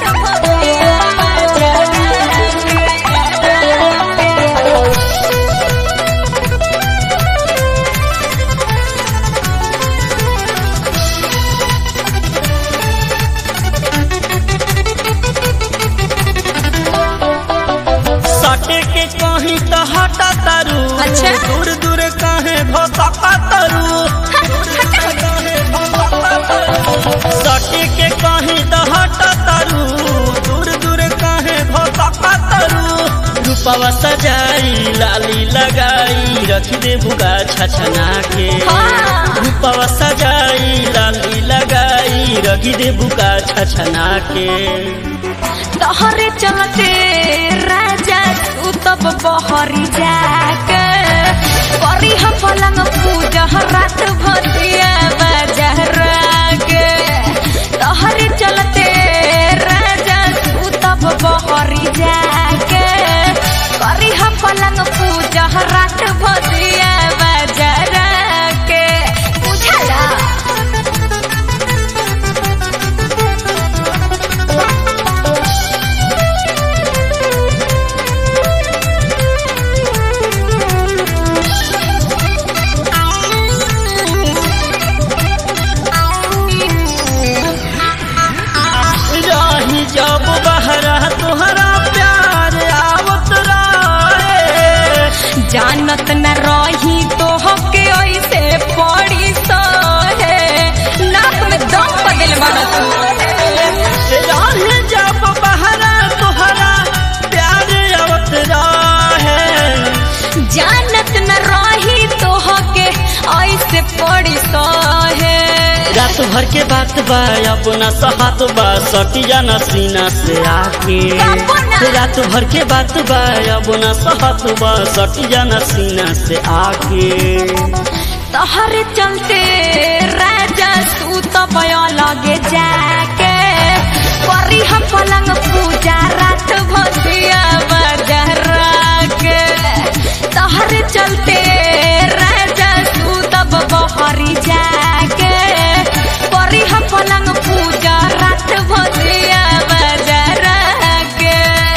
सटे के कहीं तो हटा तारू अच्छा। दूर दूर कहे भसका तारू सटे के कहीं तो हटा तारू दूर दूर कहे भसका तारू रूपवा सजाई लाली लगाई रख दे बुगा छछना के हाँ। रूपवा सजाई लाली लगाई रख दे बुगा छछना के तोहरे चलते राजा तू तब बहरी जाके करी हम पलंग पूजा रात भतिया बाजार के तोहरे चलते राजा तू तब बहरी जाके करी हम पलंग पूजा रात भतिया बाजार के बुझला रही जब बहरा तोहरा प्यार आवत रहे जानत न रही तो हके ऐसे पड़ी सहे नाक में दम बदल मारत रही जब बहरा तोहरा प्यार आवत रहे जानत न रही तो हके ऐसे पड़ी सहे रात भर के बात बा अपना सहात बा सटिया न सीना से आके अपना। रात भर के बात बा अपना सहात बा सटिया न सीना से आके तहरे चलते राजा तू तो बया लगे जाके करी हम पलंग पूजा रात भसिया बाजार के तहरे चलते राजा तू तब बहरी जाके करी हम पलंग पूजा रात भसिया बाजार के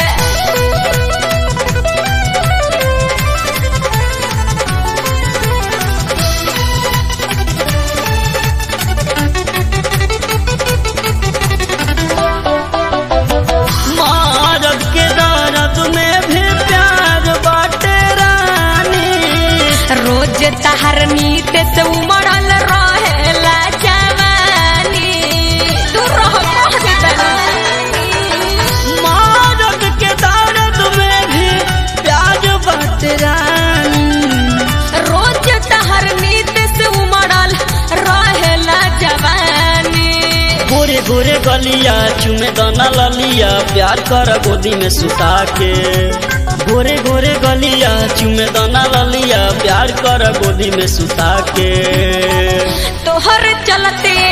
मारद के दर्द में भी प्यार बाटे रानी रोज तहर नीत से उमड़ल रहेला जवानी तू रह कह देतनी मारद के दर्द में भी प्यार बाटे रानी रोज तहर नीत से उमड़ल रहेला जवानी गोरे गोरे गलिया चुमे दाना ललिया प्यार कर गोदी में सुता के गोरे गोरे गलिया चुमे दाना ललिया प्यार कर गोदी में सुता के तोहर चलते